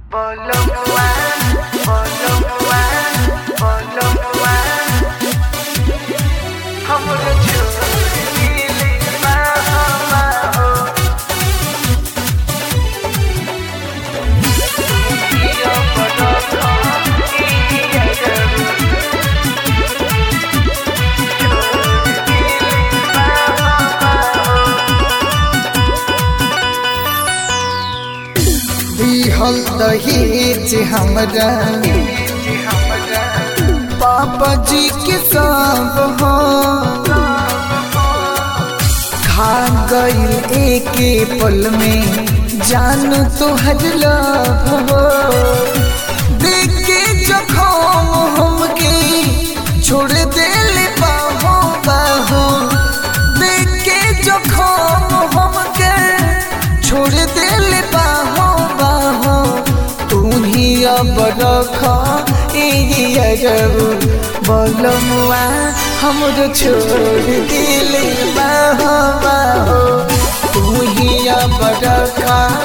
Bolomwa, bolomwa, bolomwa. हमरो छोरी दिली माहो माहो। दियो बड़ो दिया करू। छोरी दिली माहो माहो। दिहल दहेज हमरा जी हमरा पापा जी के सब हो खा गईल एके पल में जान तो लव हो देख के जखम हमके छोड़ देले बाहो बाहो देख के जखम हमके छोड़ देले बाहो बाहो तू ही अब रख बोलमुआ हमरो छोड़ दिले बाहो बाहो तू ही अब रख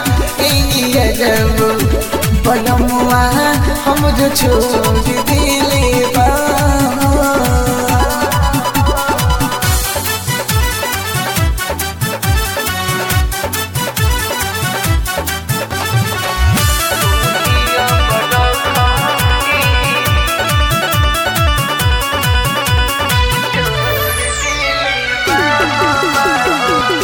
बोलमुआ हमरो छोड़ दिले बाहो दियो बड़ो छोरी दिली माहो माहो।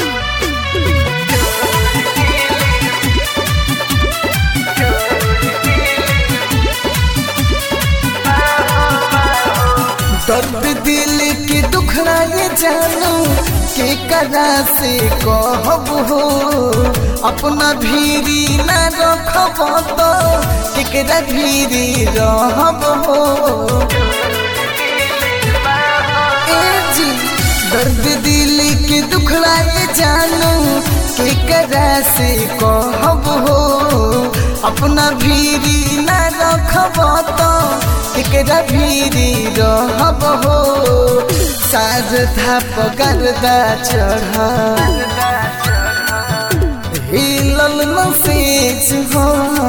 दर्द दिल के दुखड़ा ये जानू के करा से कहब हो अपना भीरी न रखब तो केकरा भीरी रहब हो ए जी दर्द दिल के दुखड़ा ये जानू के करा से कहब हो अपना भीरी न रखब तो केकरा भीरी रहब हो साज थाप गर्दा चढ़ हिलल नसेज हो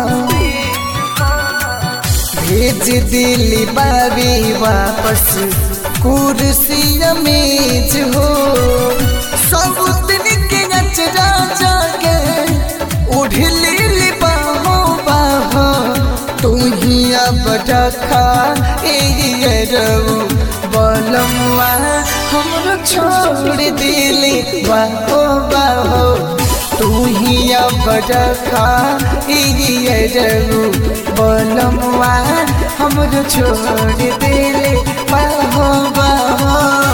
भेज दिली बाबी वापस कुर्सी मेज हो सब दिन के नचरा जाके उढ़ली बाहो बाहो तू ही अब रखा एरऊ बोलमुआ हमरो छोड़ दिली बाहो बाहो तू ही अब रखा एरऊ बोलमुआ हमरो छोड़ दिली बाहो बाहो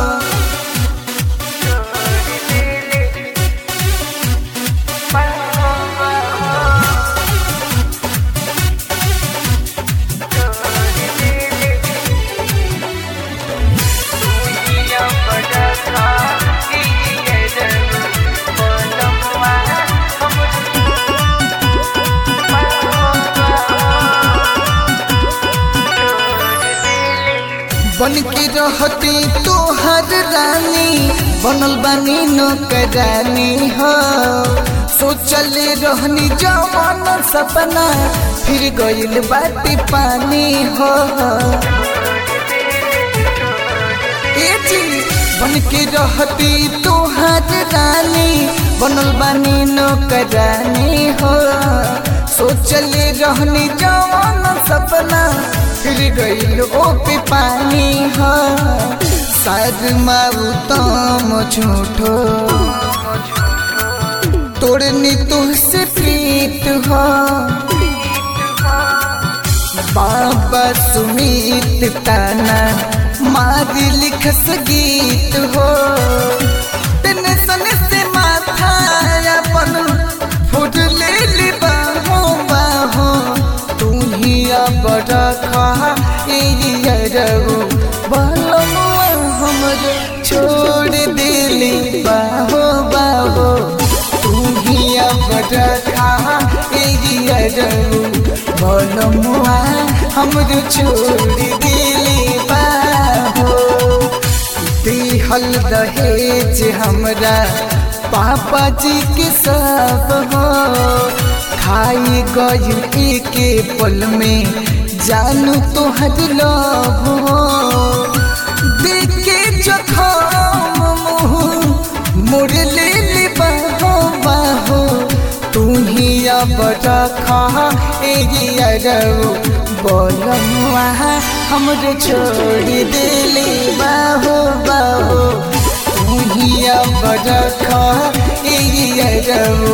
बन के रहती तोहर रानी बनल बानी नौकरानी हो सोचल रहनी जवान सपना फिर गइल बाटी पानी हो ए जी बन के रहती तोहर रानी बनल बानी नौकरानी हो सोचल रहनी जवान सपना फिर गइल ओ पे पानी हो शायद माऊ तम झूठो तोड़नी तुझसे प्रीत हो बाबा सुमित ताना मारी लिखस गीत हो टेंशन से माथा अपन फुट ले ली बाहो बाहो तू ही अब रखा एरऊ बलमुआ हमरो छोड़ दिली बाहो बाहो तू ही अब रखा एरऊ बलमुआ हमरो छोड़ दिली बाहो दिहल दहेज हमरा पापा जी के सब हो खाई गई के पल में जानू तोहर लव हो देखे जखम मुँह मोड़ ले ले बाहो बाहो तू ही अब रखा एरियो बोलमुआ हमरे छोड़ दिले बाहो बाहो तू ही अब रखा एरियो